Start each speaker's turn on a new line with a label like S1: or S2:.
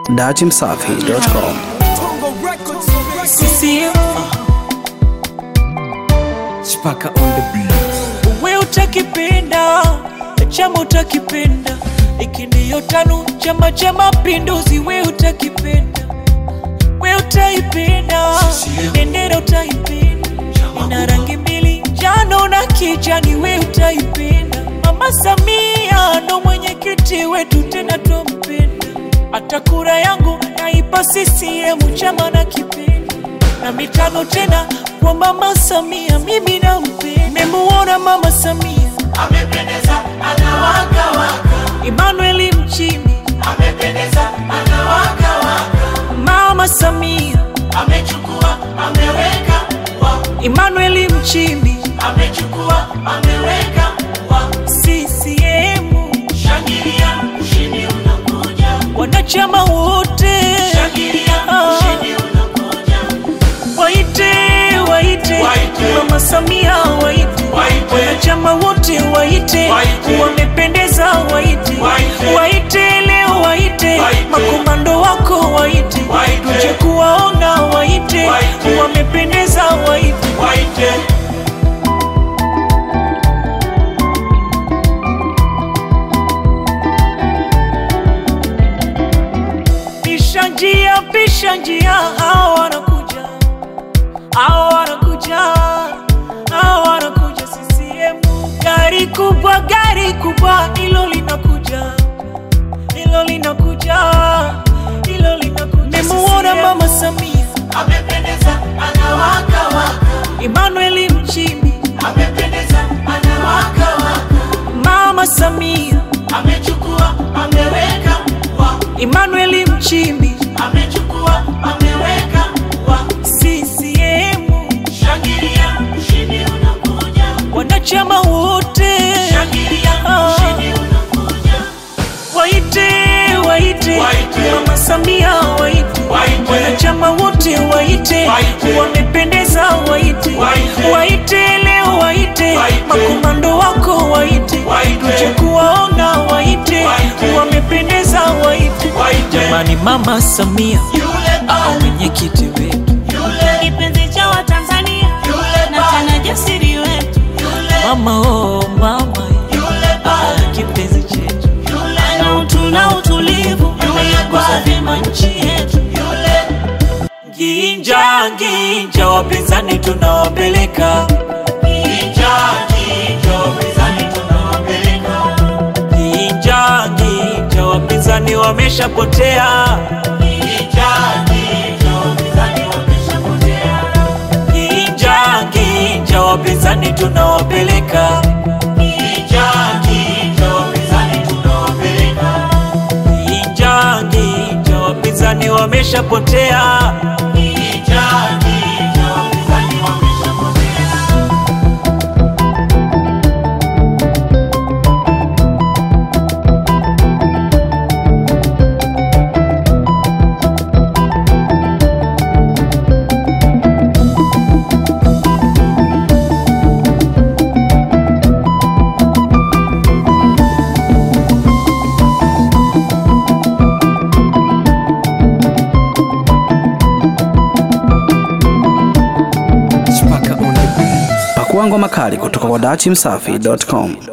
S1: dachimsafi.com.
S2: CCM
S3: Chipaka on the beat.
S2: we utakipenda chama utakipenda iki ndiyo tano chama cha mapinduzi we utakipenda we utaipenda bendera utaipenda ina rangi mbili njano na kijani we utaipenda mama samia ndo mwenyekiti wetu tena twampenda hata kura yangu naipa CCM chama na kipenda na mitano tena kwa mama Samia, mimi nampenda. Memuona mama Samia
S4: amependeza anawaka waka
S2: Emmanuel Mchimbi,
S4: amependeza anawaka waka
S2: mama Samia
S4: amechukua ameweka wa
S2: Emmanuel Mchimbi,
S4: amechukua ameweka wa
S2: CCM
S4: shangilia ushindi unakuja
S2: wanachama wote
S4: shangilia
S2: Ah.
S4: ushindi unakuja
S2: waite waite
S4: Waite.
S2: mama Samia waite
S4: Waite.
S2: wanachama wote waite
S4: Waite.
S2: wamependeza waite
S4: Waite.
S2: waite leo waite
S4: Waite.
S2: makomando wako waite
S4: Waite.
S2: tuje kuwaona waite
S4: Waite.
S2: wamependeza waite
S4: waite
S2: pisha njia pisha njia hao wanakuja hao wanakuja hao wanakuja CCM gari kubwa gari kubwa hilo linakuja hilo linakuja hilo linakuja memuona mama Samia
S4: amependeza anawaka waka
S2: Emmanuel Mchimbi
S4: amependeza anawaka waka
S2: mama Samia
S4: amechukua ameweka wa
S2: Emmanuel Mchimbi
S4: amechukua ameweka wa
S2: CCM
S4: shangilia ushindi unakuja
S2: wanachama wote
S4: shangilia
S2: Ah.
S4: ushindi unakuja
S2: waite waite
S4: Waite.
S2: mama Samia waite
S4: Waite.
S2: wanachama wote waite
S4: Waite.
S2: wamependeza waite
S4: Waite.
S2: waite leo waite
S4: Waite.
S2: makomando wako waite
S4: Waite.
S2: tuje kuwaona waite
S4: Waite.
S2: wamependeza waite
S4: Waite.
S2: jamani mama Samia
S4: yule baba
S2: mwenyekiti wetu
S4: yule
S5: kipenzi cha Watanzania
S4: yule
S5: na
S4: baba
S5: tena jasiri wetu,
S4: yule
S2: mama oh mama
S4: yule baba
S2: kipenzi chetu
S4: yule
S5: na utu na utulivu, ameyagusa vyema nchi yetu.
S4: yule
S2: Ginja ginja, wapinzani tunawapeleka
S4: Kijaji jopinzani tunawapeleka
S2: ginja ginja, wapinzani wameshapotea
S4: Kijaji jopinzani wameshapotea
S2: ginja ginja, wapinzani tunawapeleka
S4: Kijaji jopinzani tunawapeleka
S2: ginja ginja, wapinzani wameshapotea
S4: Kijaji jopinzani wameshapotea
S3: Chipaka on the beat.
S1: Pakua ngoma kali kutoka kwa dachimsafi.com.